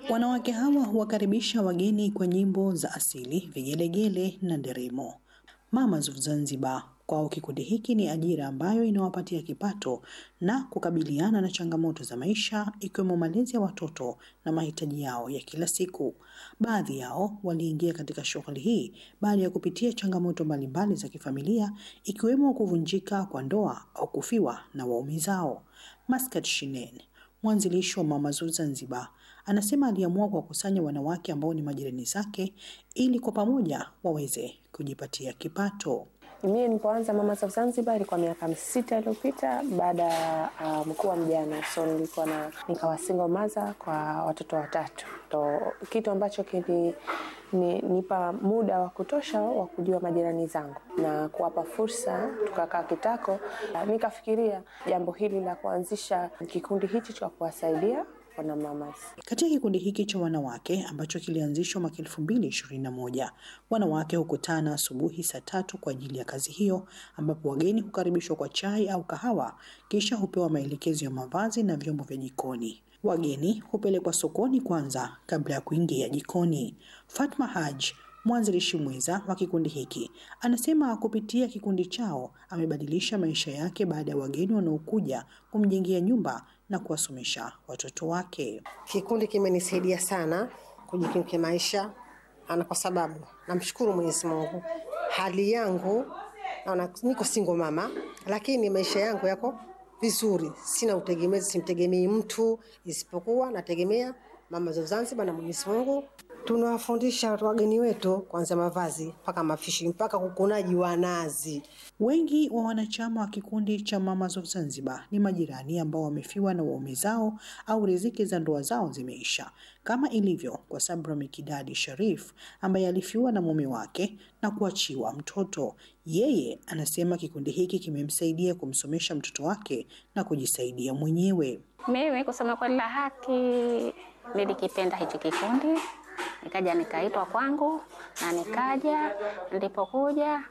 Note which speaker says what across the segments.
Speaker 1: Wanawake hawa huwakaribisha wageni kwa nyimbo za asili, vigelegele na nderemo. Mamas of Zanzibar kwao kikundi hiki ni ajira ambayo inawapatia kipato na kukabiliana na changamoto za maisha ikiwemo malezi ya watoto na mahitaji yao ya kila siku. Baadhi yao waliingia katika shughuli hii baada ya kupitia changamoto mbalimbali za kifamilia ikiwemo kuvunjika kwa ndoa au kufiwa na waume zao. Maskat Shinen mwanzilishi wa Mamas of Zanzibar anasema aliamua kuwakusanya wanawake ambao ni majirani zake ili kwa pamoja waweze kujipatia kipato.
Speaker 2: Mimi nilipoanza Mamas of Zanzibar ilikuwa miaka sita iliyopita baada ya uh, mkuu wa mjane, so nilikuwa na nikawa single mother kwa watoto watatu, ndo kitu ambacho kili ni, nipa muda wa kutosha wa kujua majirani zangu na kuwapa fursa. Tukakaa kitako, nikafikiria jambo hili la kuanzisha kikundi hichi cha kuwasaidia wana mamas.
Speaker 1: Katika kikundi hiki cha wanawake ambacho kilianzishwa mwaka elfu mbili ishirini na moja wanawake hukutana asubuhi saa tatu kwa ajili ya kazi hiyo, ambapo wageni hukaribishwa kwa chai au kahawa, kisha hupewa maelekezo ya mavazi na vyombo vya jikoni. Wageni hupelekwa sokoni kwanza kabla ya kuingia jikoni. Fatma Haj mwanzilishi mwenza wa kikundi hiki anasema kupitia kikundi chao amebadilisha maisha yake baada ya wageni wanaokuja kumjengea nyumba na kuwasomesha watoto wake.
Speaker 3: Kikundi kimenisaidia sana kujikimu kimaisha, ana kwa sababu namshukuru Mwenyezi Mungu, hali yangu naona niko single mama, lakini maisha yangu yako vizuri, sina utegemezi, simtegemei mtu isipokuwa nategemea Mamas of Zanzibar na Mwenyezi Mungu. Tunawafundisha wageni wetu kuanzia mavazi mpaka mafishi mpaka kukunaji wa nazi.
Speaker 1: Wengi wa wanachama wa kikundi cha Mamas of Zanzibar ni majirani ambao wamefiwa na waume zao au riziki za ndoa zao zimeisha, kama ilivyo kwa Sabra Mikidadi Sharif ambaye alifiwa na mume wake na kuachiwa mtoto. Yeye anasema kikundi hiki kimemsaidia kumsomesha mtoto wake na kujisaidia mwenyewe.
Speaker 4: Mimi kusema kweli la haki, nilikipenda hichi kikundi, nikaja nikaitwa kwangu na nikaja. Nilipokuja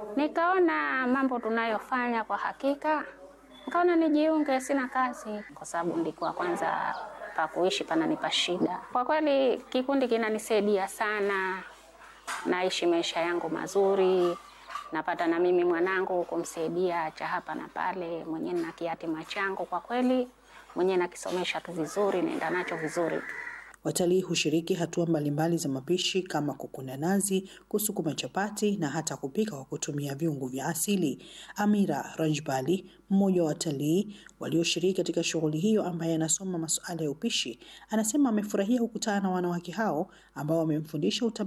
Speaker 4: nikaona mambo tunayofanya kwa hakika, nikaona nijiunge. Sina kazi kwa sababu nilikuwa kwanza pa kuishi pananipa shida. Kwa kweli kikundi kinanisaidia sana, naishi maisha yangu mazuri napata na mimi mwanangu kumsaidia cha hapa na pale, mwenyewe na kiatima changu kwa kweli mwenyewe nakisomesha tu vizuri, naenda nacho vizuri tu.
Speaker 1: Watalii hushiriki hatua mbalimbali za mapishi kama kukuna nazi, kusukuma chapati na hata kupika kwa kutumia viungo vya asili. Amira Rajbali, mmoja wa watalii walioshiriki katika shughuli hiyo, ambaye anasoma masuala ya upishi, anasema amefurahia kukutana na wanawake hao ambao wamemfundisha utamaduni